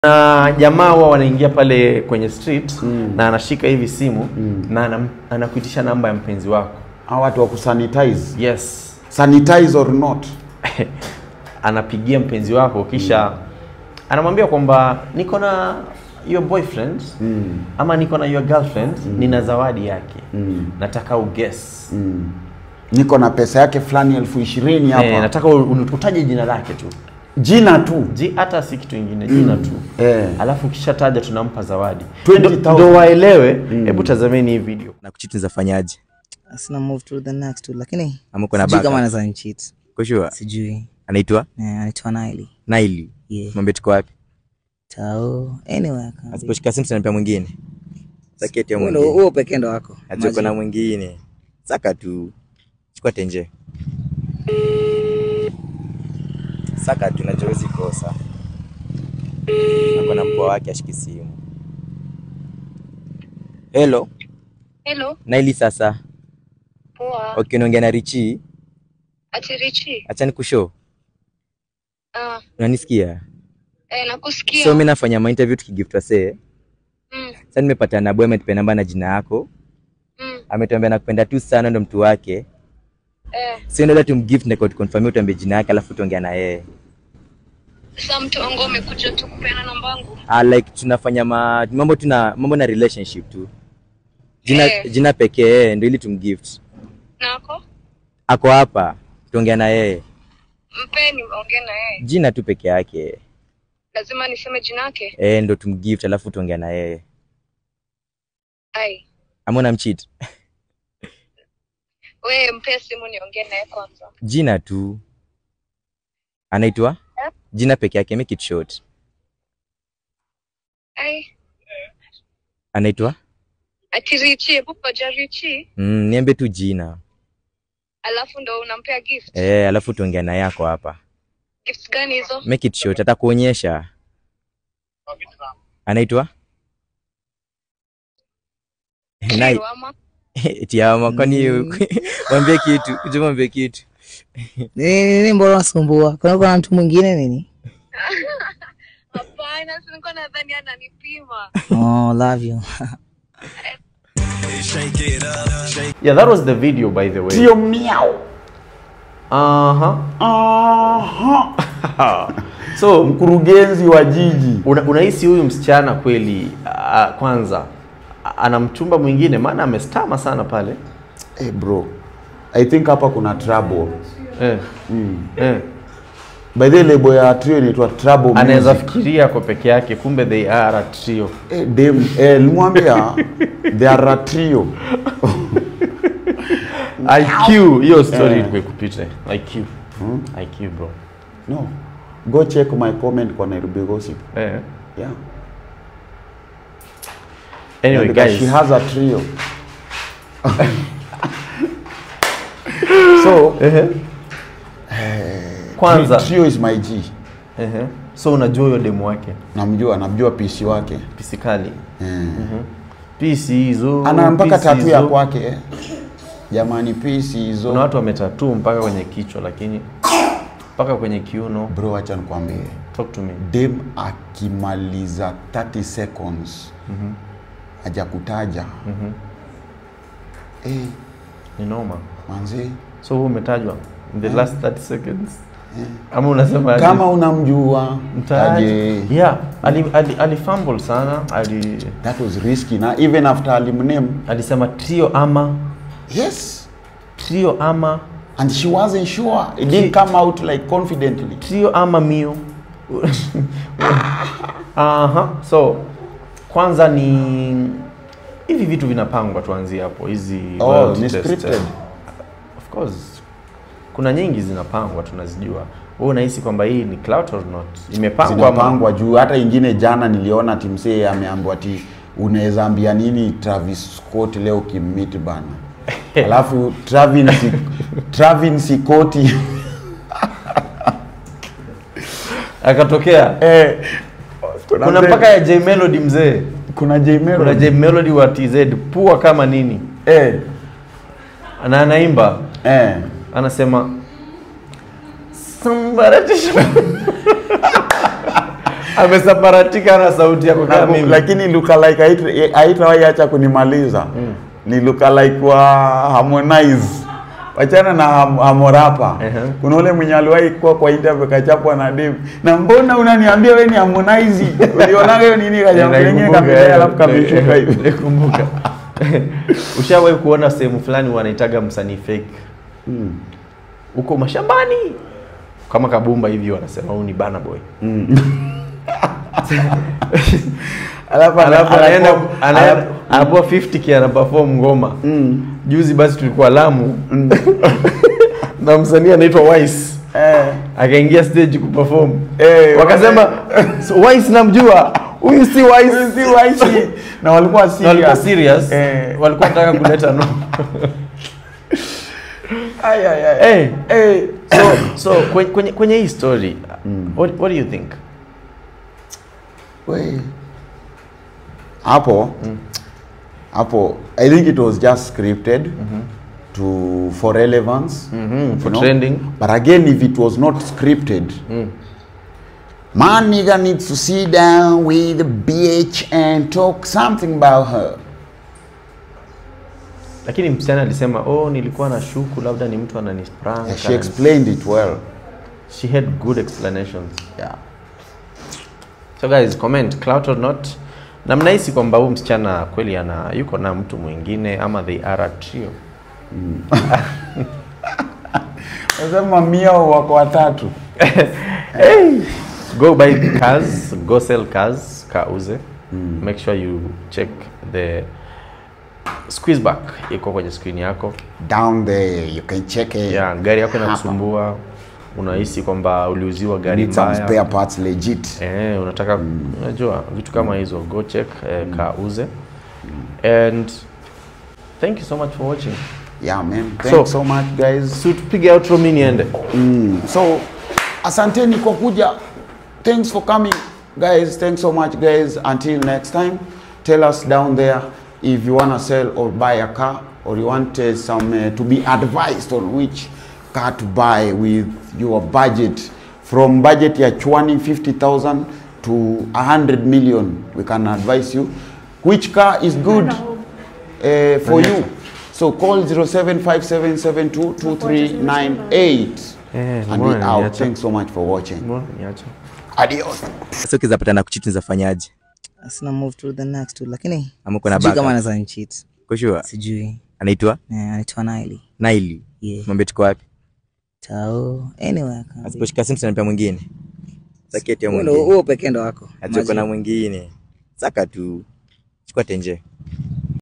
na jamaa huwa wanaingia pale kwenye street na anashika hivi simu na anam- anakuitisha namba ya mpenzi wako Hawa watu wa kusanitize. yes Sanitize or not. anapigia mpenzi wako kisha anamwambia kwamba niko na your boyfriend ama niko na your girlfriend nina zawadi yake nataka uguess Niko na pesa yake fulani elfu ishirini hapa. eh, nataka u- u- utaje jina lake tu Jina tu. Ji, hata si kitu ingine jina tu Eh. alafu ukishataja tunampa zawadi 20,000. ndo waelewe hebu tazameni hii video na kuchiti zafanyaje Sina move to the next tu lakini Ama uko na sijui backup? kama anaweza nicheat. kushua Sijui. anaitwa Eh, anaitwa Naili. naili Yeah. mwambie tuko wapi Tao. Anyway, can be. asiposhika simu tunampea mwingine saketi ya Huo ndo- mwingine huo pekee ndo wako. atuko na Imagine. mwingine saka tu chukua tenje saka tu najua huwezi kosa ako na mpoa wake ashiki simu helo Hello, naili sasa poa. okay unaongea na richi Ati Richi. achani kushow Ah, unanisikia eh, nakusikia. so mi nafanya mainterview tukigift wasee Mm, sasa nimepata na boy ametupea namba na jina yako mm, ametuambia nakupenda tu sana ndo mtu wake eh. so ndio tumgift na confirm utuambie jina yake alafu tuongea na yeye Sasa mtu wangu amekuja tu kupeana namba yangu. ah, like tunafanya ma, mambo tuna mambo na relationship tu jina Eh. jina pekee ndio ili tumgift Nako? ako hapa tuongea na yeye Mpeni ongee na yeye. jina tu peke yake Lazima niseme jina yake. eh ndo tumgift alafu tuongea na yeye Ai. ama unamcheat Wewe mpe simu niongee naye kwanza. jina tu anaitwa Eh? jina peke yake make it short Ai. anaitwa Ati Richi, hebu koja Richi. mm, niambie tu jina Alafu ndo unampea gift. eh alafu tuongea na yako hapa Gifts gani hizo? make it short atakuonyesha anaitwa Nai- Kiro ama? tiama kwani mwambie kitu kuja mwambie kitu Nini nini mbona unasumbua? Kuna kuna mtu mwingine nini? Hapana, si nilikuwa nadhani ananipima. Oh, love you. yeah that was the video by the way Sio miau. uh-huh. Aha. so Mkurugenzi wa jiji. una, unahisi huyu msichana kweli uh, kwanza a- ana mchumba mwingine maana amestama sana pale Eh, bro. I think hapa kuna trouble. eh. Eh. By the way, label ya trio inaitwa Trouble anaweza Music. fikiria kwa peke yake kumbe they are a trio Eh, dem, eh, nilimwambia they are a trio. IQ hiyo story Eh. ilikuwa ikupite IQ IQ bro No. Go check my comment kwa Nairobi Gossip. eh. Yeah. anyway Yeah, because guys she has a trio. so, kwanza trio is my G. Ehe. so unajua huyo demu wake Namjua, namjua PC wake. pisikali Eh. pisi hizo Ana mpaka PC tatu ya hizo. kwake. eh. Jamani PC hizo. kuna watu wametatu mpaka kwenye kichwa lakini mpaka kwenye kiuno Bro, acha nikwambie. talk to me Dem akimaliza 30 seconds hajakutaja. Eh, ni noma manzi. so huu umetajwa in the last 30 seconds ama unasema aje? Kama unamjua Mtaje. taje. yeah ali, ali, ali fumble sana ali That was risky na even after alimname. alisema trio ama Yes. trio ama And she wasn't sure. It didn't come out like confidently. trio ama mio Aha. so kwanza ni hivi vitu vinapangwa tuanzie hapo hizi Oh, loyalty ni test. scripted. of course kuna nyingi zinapangwa tunazijua wewe unahisi kwamba hii ni clout or not imepangwa ama- Zinapangwa juu. Hata ingine jana niliona timsee ameambiwa ati unaweza ambia nini Travis Scott leo ukimmit bana. Alafu Travin si, Travin Sikoti akatokea eh, kuna mpaka ya J Melody mzee kuna J kuna Melody J Melody wa TZ pua kama nini eh, na anaimba eh. anasema somebody to show amesaparatika na sauti yako Na kama ku- mimi lakini lookalike haita- haitawahi acha kunializa ni lookalike wa Harmonize wachana na Ham- Harmorapa Ehe. kuna ule mwenye aliwahi kuwa kwa interview kachapwa na dem na mbona unaniambia wewe ni Harmonize ulionaga hiyo nini kajambo lingine Naikumbuka, kapita eh, alafu kameshuka eh, hivi naikumbuka ushawahi kuona sehemu fulani wanaitaga msanii fake huko mashambani kama kabumba hivi wanasema huyu ni bana boy alafu alafu anaenda anapo- anaenda- anapo- anapewa 50k ana perform ngoma juzi basi tulikuwa Lamu na msanii anaitwa Wise eh, akaingia stage kuperform Eh, wakasema so, Wise namjua huyu si Wise si waishi na walikuwa Na walikuwa serious serious Eh. walikuwa wanataka kuleta no Ay, ay, ay. hey. Eh. so so kwenye, kwenye, kwenye hii story what, what do you think We. hapo hapo i think it was just scripted to for relevance Mhm, for you know. trending. but again if it was not scripted my nigga needs to sit down with the bitch and talk something about her lakini msichana alisema oh nilikuwa na shuku labda ni mtu ananisprank Yeah, she explained it well she had good explanations yeah so guys comment clout or not na mnahisi kwamba huyu msichana kweli ana yuko na mtu mwingine ama they are a trio nasema mia wako watatu go buy cars go sell cars kauze make sure you check the squeeze back iko kwenye screen yako down there you can check it yeah, gari yako Hapa. inakusumbua unahisi kwamba uliuziwa You gari need some spare mbaya parts legit eh, unataka unajua vitu kama hizo go check eh, kauze and thank you so much for watching yeah man thanks So- so much guys so tupige outro mi niende Mm. So, asanteni kwa kuja. Thanks for coming, guys. Thanks so much, guys. Until next time, tell us down there if you wanna sell or buy a car, or you want uh, some uh, to be advised on which car to buy with your budget. From budget ya chwani 50,000 to 100 million, we can advise you which car is good uh, for you. So call 0757722398 Eh, and we mbona out. niacha? Thanks so much for watching. Mbona niacha? Adios. Sasa ukizapata na kuchiti zafanyaje? Sina move to the next one, lakini Ama uko na sijui backup? kama anaweza nicheat. Kushua. Sijui. Anaitwa Eh, anaitwa Naili. Naili. Yeah. Mwambie tuko wapi? Tao. Anyway, akaambia. Asiposhika simu tunampa mwingine. Saketi ya Huo ndo- mwingine. huo pekee ndo wako. Atuko na Imagine. mwingine. Saka tu. Chukua tenje.